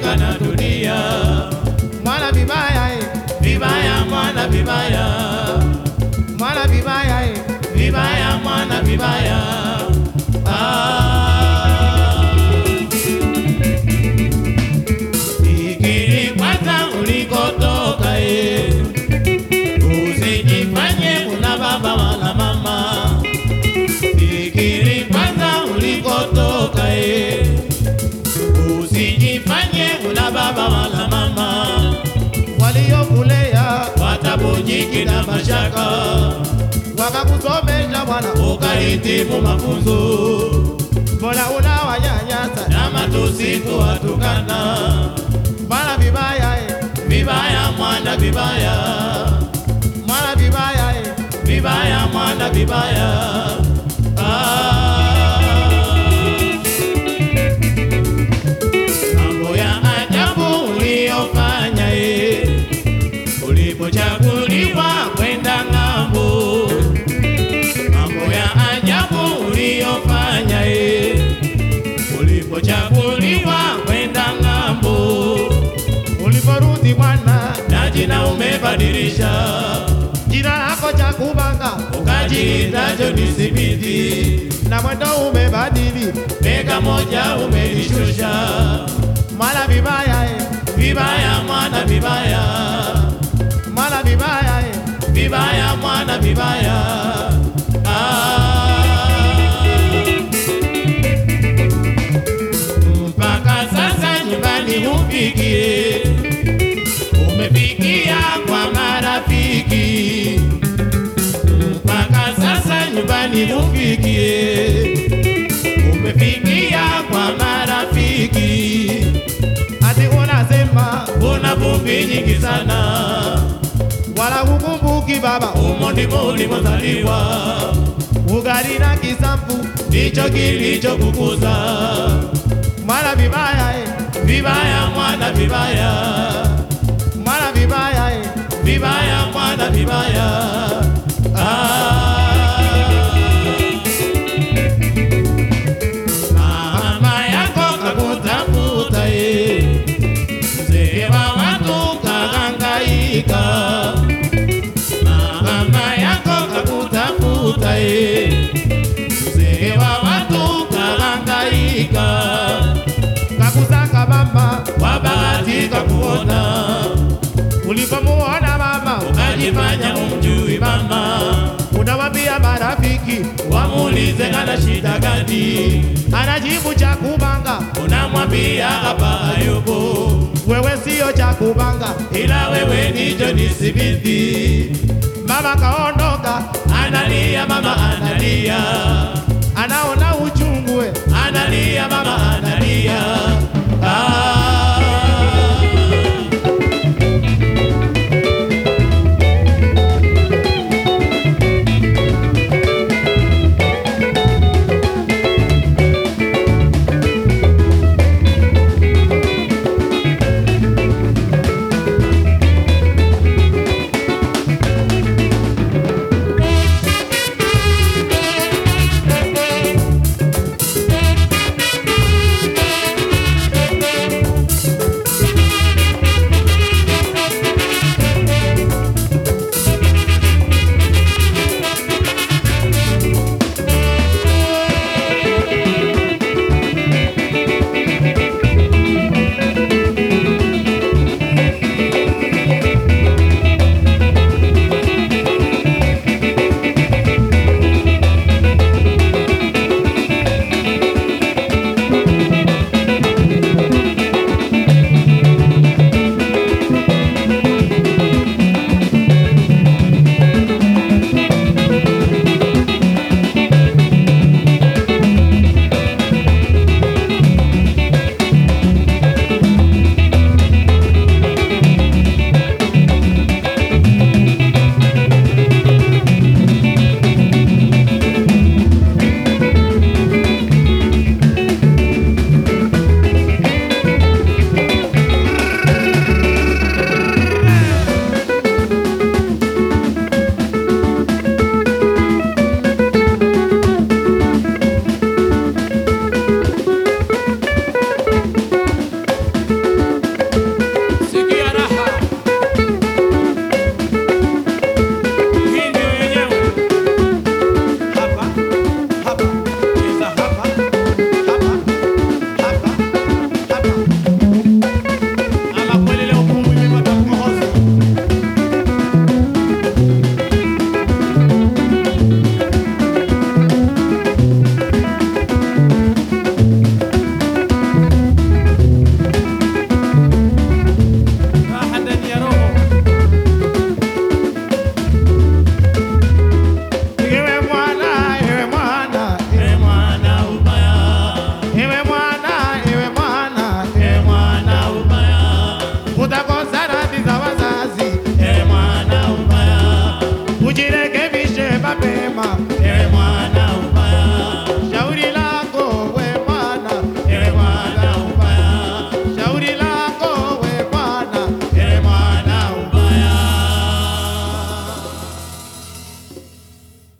tabujika na dunia mwana vibaya eh, vibaya mwana vibaya mwana vibaya eh, vibaya mwana vibaya ah. Fikiri kwanza ulikotoka eh. Usijifanye una baba wala mama. Fikiri kwanza ulikotoka eh. Usijifanye una baba wala mama. waliokulea Watabujiki na mashaka wakakusomesha bwana, ukahitimu mafunzo mbona unawanyanyasa na matusi kuwatukana. mwana vibaya eh, Vibaya mwana vibaya, mwana vibaya eh, vibaya mwana vibaya. Ah. Mambo ya ajabu uliyofanya eh, ulipochaguliwa kwenda ng'ambo. Mambo ya ajabu uliyofanya eh, ulipochaguliwa kwenda ng'ambo. uliporudi bwana, na jina umebadilisha, jina lako cha kubanga ukajiita John Smith, na mwendo umebadili, mega moja umelishusha. mwana vibaya eh, Vibaya mwana vibaya, mwana vibaya eh, vibaya mwana vibaya. Ah. Mpaka sasa nyumbani hufikie, umefikia kwa marafiki. Mpaka sasa nyumbani hufikie, umefikia kwa marafiki. ati unasema Una vumbi nyingi sana, wala hukumbuki baba, humo ndimo ulimozaliwa, ugali na kisambu, ndicho kilichokukuza. mwana vibaya eh, Vibaya mwana vibaya, mwana vibaya eh, vibaya mwana vibaya. Ah. Mama yako kakutafuta ye, mzee wa watu kahangaika. Mama yako kakutafuta ye, mzee wa watu kahangaika. kakusaka mama, Wabahatika kuona ulipomuona mama, ukajifanya umjui mama, unawambia marafiki, wamuulize ana shida gani, anajibu cha kubanga, unamwambia hapa hayupo, wewe sio cha kubanga, ila wewe ni John Smith. mama kaondoka, Analia mama analia, anaona uchungu eh, analia mama analia. Ah. utakosa radhi za wazazi. e mwana ubaya Ujirekebishe mapema,